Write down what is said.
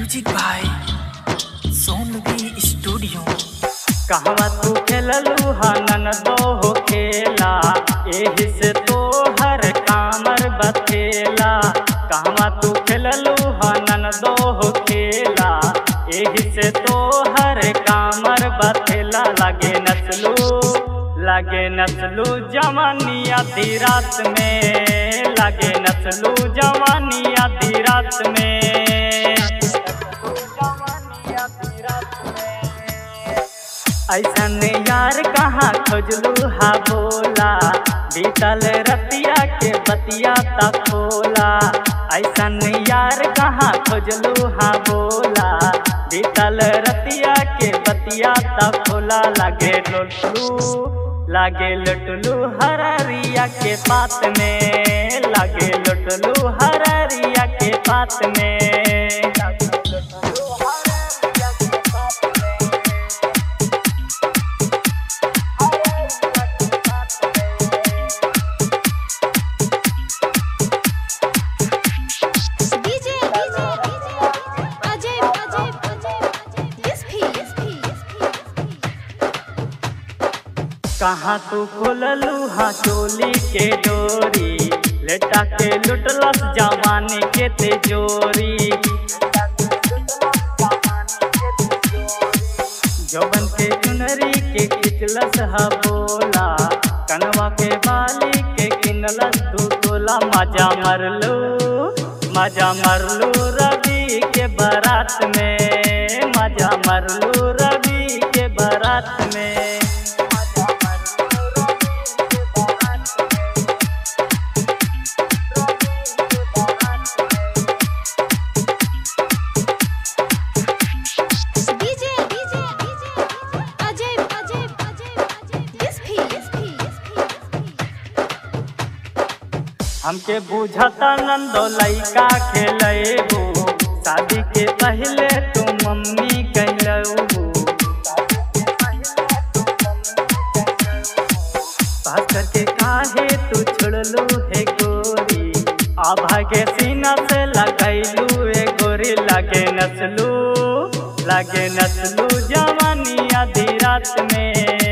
music by सोनवी studio कहवा तू खेललू हनन दो हो खेला एही से तो हर कामर बथेला कहवा तू खेललू हनन दो हो खेला एही से तो हर कामर बथेला लगे नसलू लगे नसलू जवानी आधी रात में लगे नसलू जवानी आधी रात में ऐसन यार कहाँ खोजलू हा बोला बीतल रतिया के बतिया तक खोला ऐसन यार कहाँ खोजलू हा बोला बीतल रतिया के बतिया तक खोला लगे लुटलू लागे लुटलू हररिया के पात में लागे लुटलू हररिया के पात में डीजे डीजे अजय अजय अजय दिस भी दिस भी कहाँ तू खोललू हाँ चोली के डोरी लेटा के लुटलस जवानी के तेजोरी जवन के चुनरी के खिचलस हा बोला कनवा के बाली के किनलस तू तोला मजा मरलू मजा मरलू रवि के बारात में मजा मरलू रवि के बारात में डीजे डीजे अजय अजय अजय दिस भी दिस भी हमके बुझता नंदो लइका खेलेबू शादी के पहले तू मम्मी कहलबू बात करके काहे तू छोड़लू है गोरी आभा के सीना से लगैलू ए गोरी लगे नसलू लगे नसलू जवानी आधी रात में